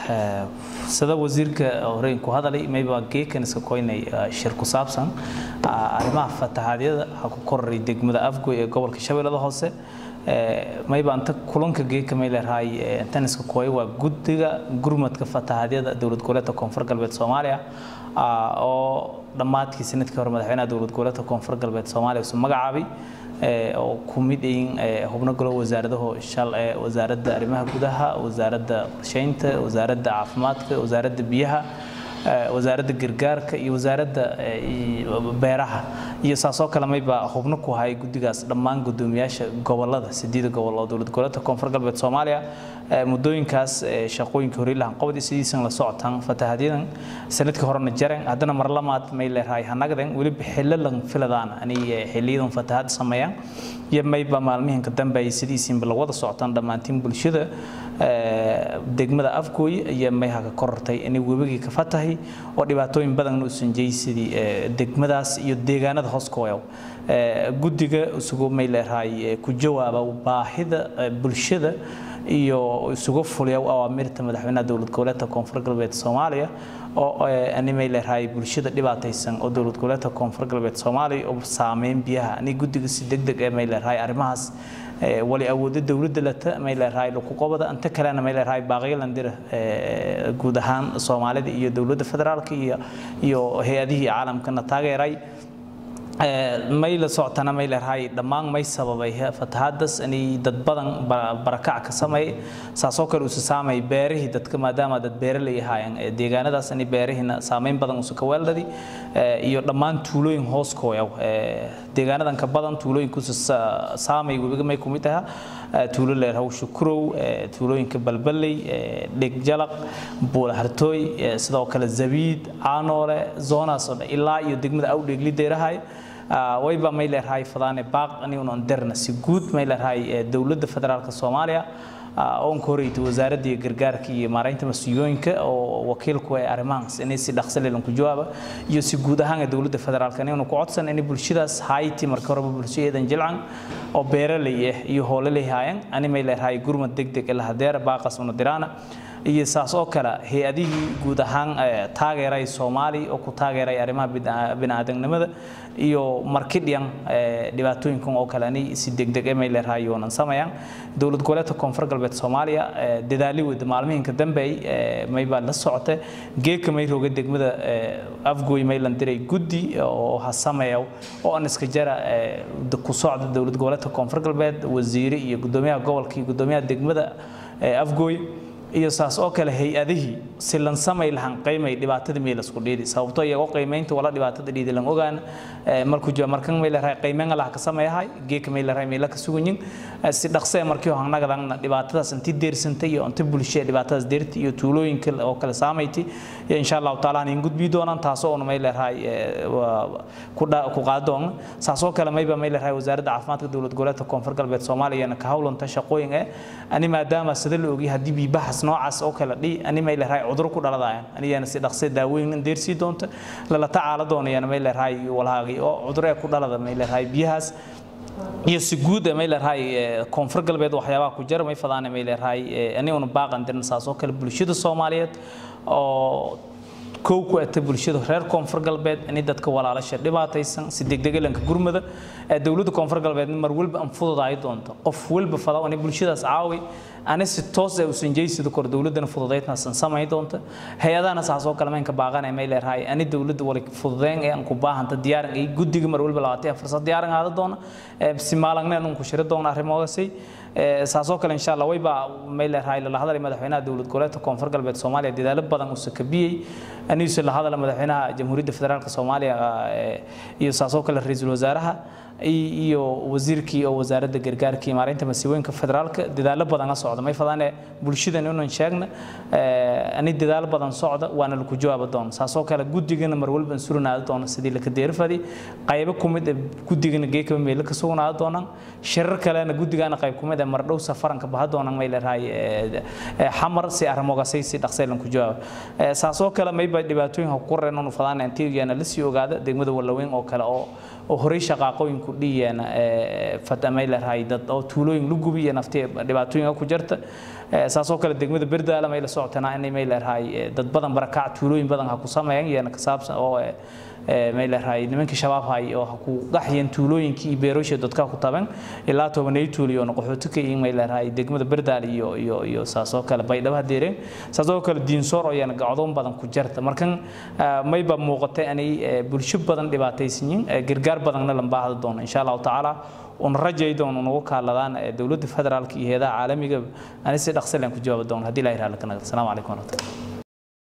sida wasiirka horeen ku hadalay mayba geekan iska koynay shir ku saabsan arrimaha fatahaadiyada ha ku koraray degmada afgoy ee gobolka shabeellada hoose mayba anta kulanka geeka may leerahay taniska kooy waa guddiga gurmadka fatahaadiyada dowlad goboleedka koonfur galbeed soomaaliya oo dhammaadkii sanadkii hore madaxweynaha dowlad goboleedka koonfur galbeed soomaaliya isu magacaabay oo ku mid yihiin xubno galo wasaaradaho shal ee wasaaradda arrimaha gudaha wasaaradda qorsheynta wasaaradda caafimaadka wasaaradda biyaha wasaaradda gargaarka iyo wasaaradda beeraha iyo saasoo kale mayba xubno ku hayay guddigaas dhammaan guddoomiyaasha gobolada sideeda gobol oo dowlad goboleedka koonfur galbeed soomaaliya muddooyinkaas shaqooyinka horiilahan qabadi sidiisan la socotaan fatahadyadan sanadkii horena jaren haddana mar lamaad may leerahay hanagden weliba xillo lan filadaan ani xiliyadan fatahad sameeyaan iyo mayba maalmihinka dambe ay sidiisinba la wada socotaan dhammaantiin bulshada degmada afgooy iyo mayha ka korortay inay webigii ka fatahay oo dhibaatooyin badan u sanjay sidii degmadaas iyo deegaanada hoos kooyow guddiga isugu may leerahay ku jawaaba baahida bulshada iyo isugu fuliya awaamirta madaxweynaha dowlad goboleedka koonfur galbeed soomaaliya oo animay leerahay bulshada dhibaataysan oo dowlad goboleedka koonfur galbeed soomaaliya oo saameyn biyaha ani guddiga si degdeg ee may leerahay arrimahaas wali awoodo dowladda lata may leerahay laku qobada inta kalena may leerahay baaqyalandira guud ahaan soomaalida iyo dowladda federaalka iyo iyo hay-adihii caalamkana taageeray may la socotana may leerahay dhammaan may sababay fatahaadaas inay dad badan barakac ka sameeyay saasoo kale usa saamay beerihii dadka maadaama dad beeraley ahaayeen deegaanadaas inay beerihiina saameyn badan usa ka weeldhadi iyo dhammaan tuulooyin hoos kooyaw deegaanadan ka badan tuulooyinkuusa saamay webiga may kumid aha tuulo leerahaw shukurow tuulooyinka balbaley dhegjalaq buulahartooy sidoo kale zabiid caanoole zoonaas oo dhan ilaa iyo degmada awdheegli deerahay wayba may leerahay fadaane baaq aniunan derna si guud may leerahay dowladda federaalka soomaaliya oon ka horeytay wasaaradda iyo gargaarka iyo maaraynta mas-uuliyooyinka oo wakiilku ee arrimahaas inay si dhaqso leelan ku jawaaba iyo si guud ahaan ee dowladda federaalka inaynu ku codsan inay bulshadaas hayti marka horeba bulshadeedan jilcan oo beeraley ah iyo hooleley haayeen ani may leerahay gurmad degdeg ila hadeera baaqas una diraana iyo saas oo kale hay-adihii guud ahaan taageeray soomaali oo ku taageeray arrimaha biniaadanimada iyo markidhiyan dhibaatooyinkan oo kale ani si degdeg emay leerahay yoonan samayaan dowlad goboleedka koonfur galbeed soomaaliya dadaali wada maalmihinka dambeey maybaa la socota geeka may roga degmada afgooy maylan diray guddi oo ha sameeyo oo an iska jara ku socda dowlad goboleedka koonfur galbeed wasiire iyo gudoomiyaha gobolka iyo gudoomiyaha degmada afgooy iyo saas oo kale hay-adihii si lan samay lahan qiimay dhibaatada meel isku dhiidi sababtoo iyagoo qiimaynta wala dhibaatada dhiidi lan ogaan markuu jiro markan meel raay qiimeyn allah ka sameeyahay geeka meel raay meel ka sugunyin si dhaqso markii oo hanaga dhibaatadaas intii deersantay iyo inta bulshada dhibaatadaas deerti iyo tuulooyinka oo kale saameeytay insha Allah taala in gudbi doonaan taasoo oo meel raay ku ku qaadoon saasoo kale mayba meel raay wasaaradda caafimaadka dowlad goboleedka koonfur galbeed Soomaaliya ka hawlanta shaqooyin ee ani maadaama sida la ogi hadii biibaxas noocaas oo kale dhi ani may leeyahay cudur ku dhaladayaan anigana si dhaqso daaweyn deersii doonta la tacaala doonayana may leeyahay walaagi oo cudur ku dhalada may leeyahay biyahaas iyo si guud may leeyahay koonfur galbeed waxyaabaha ku jira may fadaan may leeyahay aniguna baaqan dirna saas oo kale bulshada Soomaaliyeed oo kow ku ata bulshada reer koonfur galbeed in dadka walaalasha dhibaataysan si degdeg lanka gurmada ee dowladda koonfur galbeed mar walba aan fududaay doonto qof walba fada in bulshadaas caawi ani si toos ah u sanjaysido kor dowladana fududeydna san samay doonto hay'adana saas oo kale meenka baaqanay may leeyahay ani dowladda wali fududeyn ee aan ku baahanta diyaaran ay guddiga mar walba labaatay fursad diyaaran aada doona si maalagna aan ku shiri doona arrimogaasay saasoo kale insha Allah wayba may leeyahay la hadalay madaxweynaha dowlad goboleedka koonfur galbeed Soomaaliya dadaalo badan uu sakabiyay aniisu la hadalay madaxweynaha jamhuuriyadda federaalka Soomaaliya iyo saasoo kale ra'iisul wasaaraha iyo wasiirkii oo wasaaradda gargaarka iyo maareynta masiibooyinka federaalka dadaalo badan la socda may fadane bulshada inaan sheegna ani dadaalo badan socda waana lagu jawaab doon saasoo kale guddigana mar walba surnaado doon sidii la ka deerfadi qaybo kumid guddigana geeka meel ka sugnaado doonaan shirar kalena guddigana qayb kumid mar dhow safaranka baha doonaan may leeyahay xamar si arrimogaasay si dhaqsay lan ku jawaab saasoo kale may ba dhibaatooyin ku qoreen oo fadane intii la sii ogaada degmada walaweyn oo kale oo oo horey shaqaaqooyin ku dhiyeen fatamay leerahay dad oo tuulooyin lu gubiya naftii dhibaatooyin ku jirta saasoo kale degmada berdaala may la socotanaa inay may leerahay dad badan barakac tuulooyin badan ha ku sameeyaan iyana ka saabsan oo may leerahay nimankii shabaab hay oo ha ku qaxyeen tuulooyinkii iyo beerooshii dadka ku taban ilaa tobanay tuuliyo oo qaxooti ka yihiin may leerahay degmada berdaal iyo iyo iyo saasoo kale baydhabo hadeereen saasoo kale diinsoor oo iyana gacdoon badan ku jirta markan mayba muuqatay inay bulsho badan dhibaataysan yihiin gargaar badanna la baahda doono insha allahu tacaala una rajay doono unagu kaaladaan dowladda federaalka iyo heedaha caalamiga ani si dhaqsi leen ku jawaabi doono haddii ilaha iraalka nagar asalaamu calaykum waraxmatulah